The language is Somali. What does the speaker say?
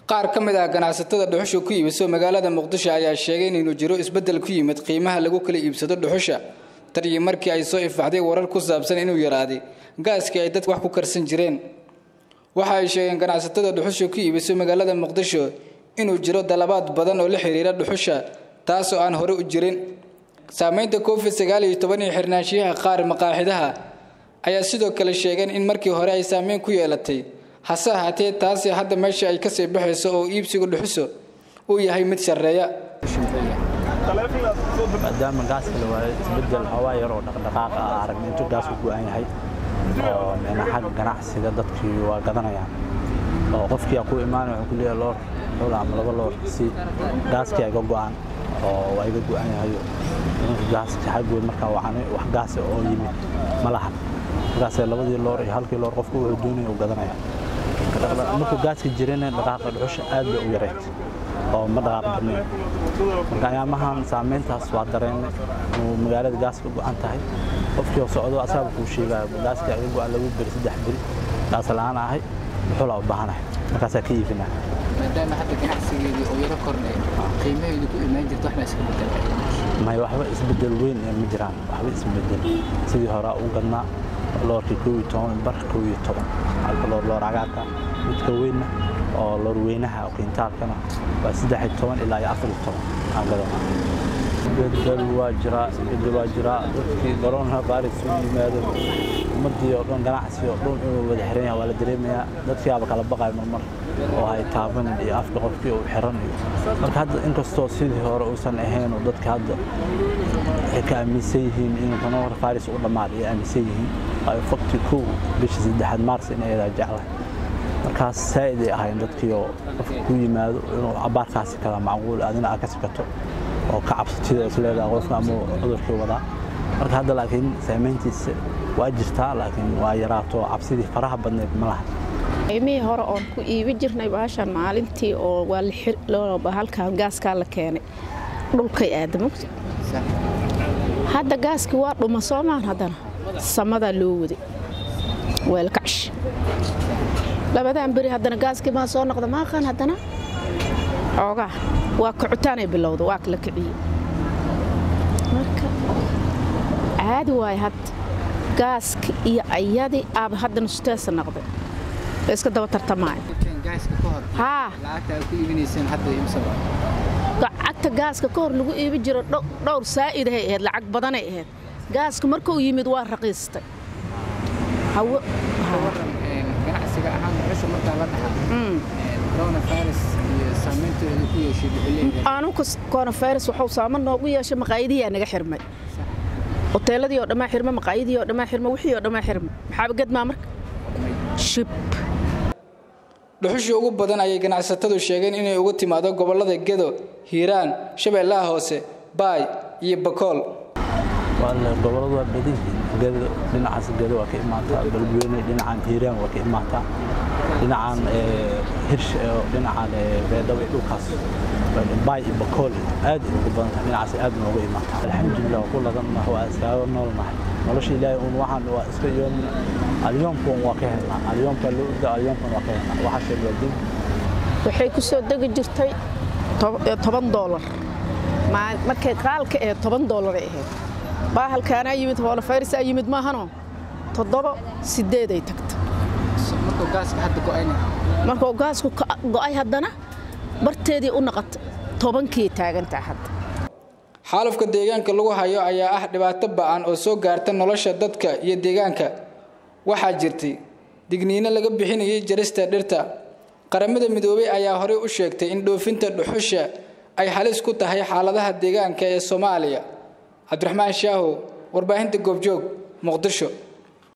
qaar ka mid ah ganacsatada dhuxusha ku iibiso magaalada muqdisho ayaa sheegay inuu jiro isbeddel ku yimid qiimaha lagu kala iibsado dhuxusha tan iyo markii ay soo ifbaxday warar ku saabsan inuu yaraaday gaaskii ay dadka wax ku karsan jireen waxa ay sheegeen ganacsatada dhuxusha ku iibiso magaalada muqdisho inuu jiro dalabaad badan oo la xiriira dhuxusha taasoo aan hore u jirin saamaynta covid sagaal iyo toban iyo xirnaanshiyaha qaar maqaaxidaha ayaa sidoo kale sheegeen in markii hore ay saameyn ku yeelatay hase ahaatee taasi hadda meesha ay kasii baxayso oo iibsiga dhuxuso uu yahay mid sarreeya maadaama gaaska la waayo isbedel hawaa yar oo dhaqdhaqaaqa ah aragna intuu gaasku go-an yahay oo meena xagga ganacsiga dadkii waa gadanayaan oo qofkii aa ku imaanaya wuxuu ku leeyahay loor xul ama laba loor si gaaskii iga go-an oo waa iga go-an yahay gaaska xaggood markaa wacanay wax gaas oo yimid ma lahan markaasee labadii loor iyo halkii loor qofku wuxuu doonaya uu gadanaya markuu gaaska jirana dhaqaaqa dhuxusha aad bay u yareyd oo ma dhaqaaq badnayn marka ayaamahan saamayntaas waa dareennay inuu magaalada gaaska go-an tahay qofkii oo socdo asaaba kuu sheegaya gaaska iga go-an lagu beri saddex beri gaas la-aan ahay dhuxulaa u baahanahay markaasaa ka iibinaa maadaama hadda ganacsigeedii oo yaro kordhay qiimaheedu ku imaan jirta waxna iska bedelay may waxba isbedel weyn ma jiraan waxba isbedel sidii hore u gadnaa loorkii kow iyo toban bar kow iyo toban halka loor loor cagaarka midka weynna oo loor weynaha oo qiintaalkana waa saddex iyo toban ilaa iyo afar iyo toban aan gadanaa isbedel waa jiraa isbedel waa jiraa dadkii corona virus u yimaado ummadii oo dhan ganacsi oo dhan inuu wada xiran yahay waa la dareemayaa dadkii aaba kala baqayo marmar oo ay taaban iyo afka qofkii uu xiran iyo marka hadda inkastoo sidii hore uusan ahayn oo dadka hadda waxay ka aaminsan yihiin in corona virus u dhammaad ay aaminsan yihiin waayo fakti kow bisha saddexaad maars in ayadaa jeclahay markaas saa'id ay ahayn dadkii oo qofka ku yimaado inuu cabaarkaasi kala macquul adina aad ka sikato oo ka cabsatida isleedaha qofka ama cudurkii wadaa marka hadda laakiin saamayntiisa waa jirtaa laakiin waa yaraato cabsidii faraha badneed ma laha qiimihii hore oon ku iibi jirnay baashan maalintii oo waa halkan gaaskaa la keenay dhulkay aada mogta hadda gaaskii waa dhuma soomaan haddana samadaa loo waday weelkash labadan beri haddana gaaskii maa soo noqda maaqan haddana xoogaa waa kacutaanay bilowda waa kala kiciyey marka caadi waaye hadda gaaska iyo ayadii aaba hadda nusteesa noqday la iska daba tartamaayo haa lacagta gaaska ka hor lagu iibi jiro dhowr saa'idahay ahayd lacag badanay ahayd gaaska markuu yimid waa raqiistay anuka coronavirus wuxuu saaman noogu yeeshay maqaayadihiyaa naga xirmay hoteeladii oo dhammaa xirma maqaayadii oo dhammaa xirma wixii oo dhammaa xirma maxaaba gadmaa marka shib dhuxushii ugu badan ayay ganacsatadu sheegeen inay ugu timaado gobollada gedo hiiraan shabeellaha hoose baay iyo bakool gobolladu waa badan yihiin gedo dhinacaas gedo waa ka imaataa balweyne dhinacan hiiraan waa ka imaataa dhinacan hirsh dhinacan beedhabo dhulkaas baay iyo bakool aad ugu badan tahay dhinacaas aad nooga imaataa alxamdulilah ku ladanna waa iskaaga noolnahay nolosha ilaahay un waxaan waa iska yoomna alyoomkan waa ka helnaa alyoomka loo orda alyoomkan waa ka helnaa waxaa sheeg waa din waxay ku soo degi jirtay toban doolar markay qaalka ahayd toban doolaray ahayd baahalkaanaa yimid hoolofayrisaa yimid maahano toddoba sideeday tagta markuu gaasku go'ay haddana barteedii u naqata tobankii taagantaa hadda xaalufka deegaanka lagu hayo ayaa ah dhibaato ba'an oo soo gaarta nolosha dadka iyo deegaanka waxaa jirtay digniino laga bixinayay jarista dhirta qaramada midoobey ayaa horey u sheegtay in dhoofinta dhuxusha ay halis ku tahay xaaladaha deegaanka ee soomaaliya cabdiraxmaan shaahow warbaahinta goobjoog muqdisho